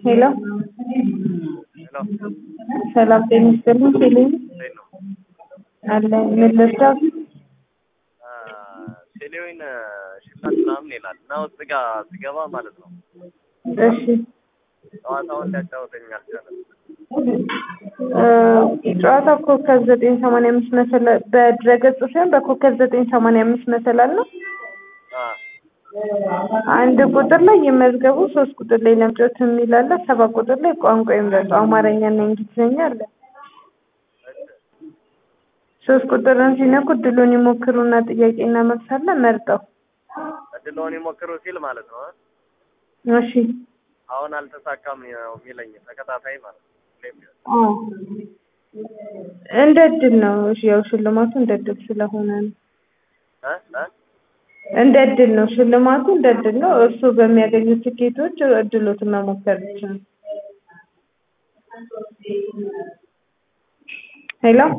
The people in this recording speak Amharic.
ሄሎ ሄሎ ሰላም ጤና ይስጥልኝ ቴሌ እንዴት ነው? አለ ምን ልርዳው? ቴሌዊን ሽልማት ምናምን ይላል እና ውስጥ ጋር ስገባ ማለት ነው እሺ ጨዋታውን ሊያጫወተኝ አልቻለም። እ ጨዋታ ኮከብ ዘጠኝ ሰማንያ አምስት መሰላል በድረገጽ ሳይሆን በኮከብ ዘጠኝ ሰማንያ አምስት መሰላል ነው። አ አንድ ቁጥር ላይ ይመዝገቡ፣ ሶስት ቁጥር ላይ ለምጮት የሚል አለ፣ ሰባት ቁጥር ላይ ቋንቋ ይምረጡ፣ አማርኛና እንግሊዝኛ አለ። ሶስት ቁጥርን ሲነኩ እድሉን ይሞክሩና ጥያቄና መልስ አለ መርጠው። እድልዎን ይሞክሩ ሲል ማለት ነው። እሺ አሁን አልተሳካም ነው የሚለኝ ተከታታይ ማለት ነው። ሁሌም ቢሆን አዎ እንደ እድል ነው። እሺ ያው ሽልማቱ እንደ እድል ስለሆነ ነው። እ እ እንደ እድል ነው ሽልማቱ እንደ እድል ነው። እርሱ በሚያገኙት ትኬቶች እድሎትን መሞከር ብቻ ነው። ሄሎ